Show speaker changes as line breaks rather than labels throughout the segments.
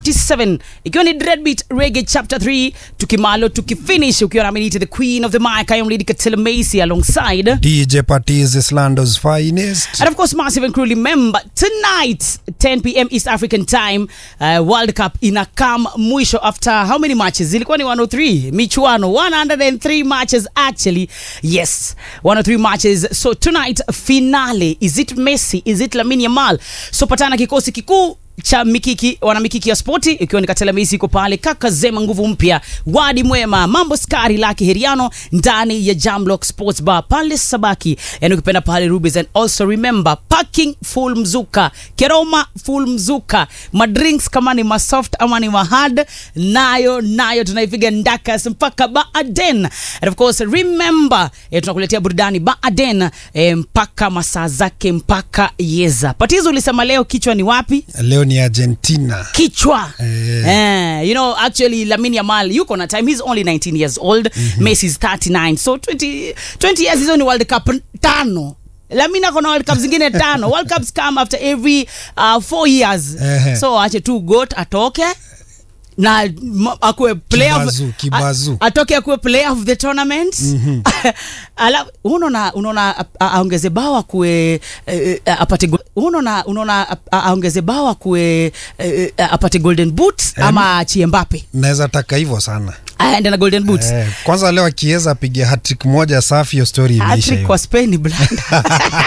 57 ikiwa ni dreadbeat reggae chapter 3 tukimalo tukifinish ukiwa na minute the queen of the mic I am Lady Katila Macy alongside
DJ Patiz is Lando's finest.
And of course, massive and cruelly remember tonight, 10 p.m. East African time, uh, World Cup inakam mwisho after how many matches? Zilikuwa ni 103 michuano, 103 matches actually. Yes, 103 matches. So tonight finale, is it Messi? Is it Lamine Yamal? So patana kikosi kikuu cha mikiki wana mikiki ya spoti ikiwa ni Katela Messi iko pale, kaka Zema nguvu mpya, Wadi Mwema, mambo skari laki heriano ndani ya Jamlock Sports Bar pale Sabaki, yani ukipenda pale Rubies, and also remember parking full mzuka, Keroma full mzuka, madrinks kama ni masoft ama ni mahard, nayo nayo tunaipiga ndakas mpaka Baaden, and of course remember eh, tunakuletea burudani Baaden eh, mpaka masaa zake mpaka yeza. Patizo ulisema leo kichwa ni wapi?
Leo ni Argentina.
kichwa
Eh.
eh, you know actually Lamine Yamal yuko na time he's only 19 years old Messi is 39 so 20, 20 years hizo ni World Cup tano Lamine ako na World Cup zingine tano World Cups come after every uh, four years
Ehe.
so ache tu goat atoke na m- akuwe player of-
Kibazu, kibazu.
a- atoke akuwe player of the tournament Ala- unaona unaona a- a- aongeze bao akuwe eh, eh, apate go- unaona unaona a- a- aongeze bao akuwe eh, eh, apate golden boot ama achie Mbappe
Naweza taka hivyo sana.
aende na golden boot
Eh, kwanza leo akiweza apige hattrick moja safi, hiyo story imeisha.
Hattrick
hiyo.
kwa Spain blanda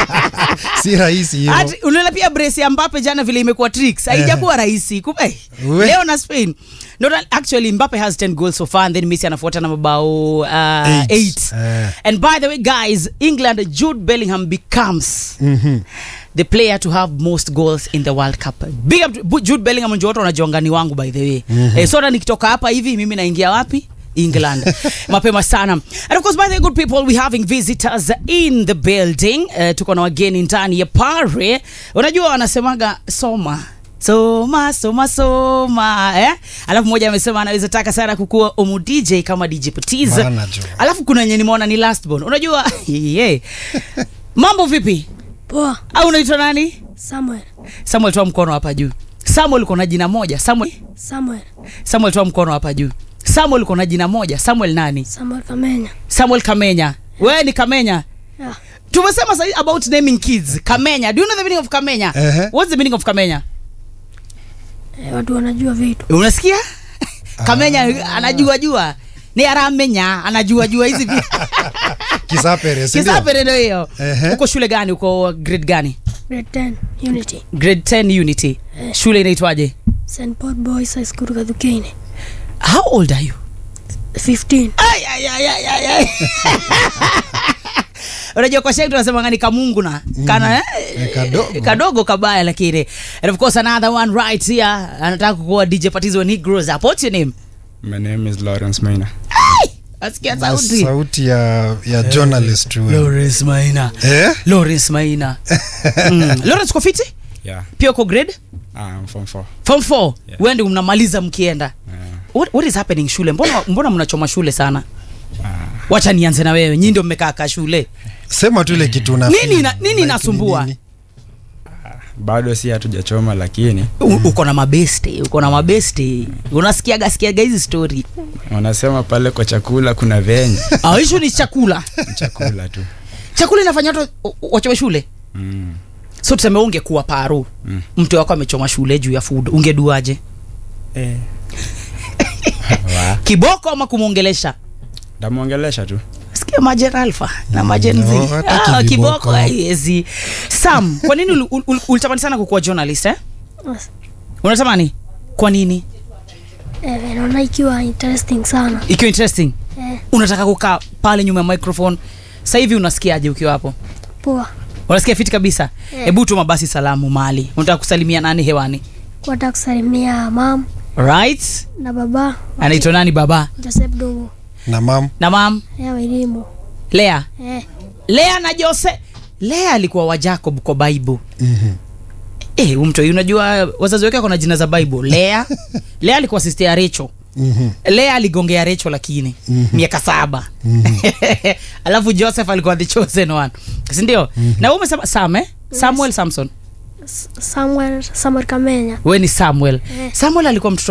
Si rahisi hiyo.
Hati- unaona pia brace ya Mbappe jana vile imekuwa tricks haijakuwa rahisi Kumbe, eh,
We.
leo na Spain no, that- actually Mbappe has 10 goals so far and then Messi anafuata na mabao uh,
Eight.
8
Eh.
and by the way guys England Jude Bellingham becomes
Mhm.
the player to have most goals in the World Cup. Big up to Bu- Jude Bellingham ndio watu wanajua ni wangu by the way. Eh, so hata nikitoka hapa hivi mimi naingia wapi? England. Mapema sana. And of course by the way, good people we having visitors in the building. Uh, tuko na wageni ndani ya pare. Unajua wanasemaga soma soma soma soma eh? Alafu mmoja amesema anaweza taka sana kukuwa omu DJ kama DJ Patiz.
Bana jo.
Alafu kuna yenye nimeona ni last born. Unajua yeah. Mambo vipi?
Poa,
au unaitwa nani
Samuel.
samuel toa mkono hapa juu samuel uko na jina moja samuel
Samuel.
samuel toa mkono hapa juu samuel uko na jina moja samuel nani
Samuel Kamenya.
samuel kamenya wewe ni kamenya
Yeah.
tumesema sahi about naming kids kamenya do you know the meaning of kamenya
Ehe.
what's the meaning of kamenya
Eh, watu wanajua vitu.
unasikia kamenya anajua jua ni aramenya anajua jua hizi vitu
Kisapere, si ndio?
kisapere ndio hiyo
Ehe.
uko shule gani uko grade gani
Grade 10, Unity.
grade 10 unity shule inaitwaje
St. Paul Boys High School Kadhukeni.
how old are you
15.
Ay, ay, ay, ay, ay, ay. unajua kwa shek tunasema ni kamungu na kana
Eh, kadogo.
kadogo kabaya lakini and of course another one right here anataka kuwa dj patizo when he grows up what's your name
My name is Lawrence Maina.
asikia
Na
sauti
sauti ya, ya journalist huyo.
Lawrence Maina
Eh?
Lawrence Maina mm. Lawrence uko fiti
Yeah,
pia uko grade
I'm from four.
form 4
Yeah.
wewe ndio mnamaliza mkienda
Uh,
what, what is happening shule mbona mbona mnachoma shule sana
uh,
wacha nianze na wewe nyinyi ndio mmekaa ka shule
Sema tu ile kitu una
Nini
feel.
na- nini
Like
inasumbua?
nini?
bado si hatujachoma lakini
U- uko na mabeste uko na mabeste unasikiaga sikiaga hizi story
wanasema pale kwa chakula kuna venye
Ah, issue ni chakula
Ni chakula tu.
chakula inafanya watu wa- wachome shule
Mm.
so tuseme ungekuwa paru
Mm.
mtu wako amechoma shule juu ya food ungeduaje
Eh. Wa.
kiboko ama kumwongelesha
Ndamwongelesha tu.
sikia majen alfa na majen Z.
no, hata
ah,
kiboko.
kiboko haiwezi sam kwa nini ul- ul- ul- ulitamani sana kukuwa journalist eh?
As-
unatamani kwa nini
Eh, naona ikiwa interesting sana.
ikiwa interesting
Eh,
unataka kukaa pale nyuma ya microphone sasa hivi unasikiaje ukiwa hapo
poa.
unasikia fiti kabisa
Yeah.
hebu tuma basi salamu mali unataka kusalimia nani hewani
Kwata kusalimia mam
right
na baba
anaitwa nani baba
Joseph Dogo.
Na mam
na mam
Eh, elimu.
lea
Eh,
lea na jose lea alikuwa wa jacob kwa bible
Mhm.
eh huyu mtu unajua wazazi wake kona jina za bible lea lea alikuwa sister ya recho
Mhm.
lea aligongea recho lakini miaka saba alafu joseph alikuwa the chosen one sindio na wewe umesema sam eh? samuel samson
S- Samuel Samuel Kamenya.
we ni samuel
Eh.
samuel alikuwa mtoto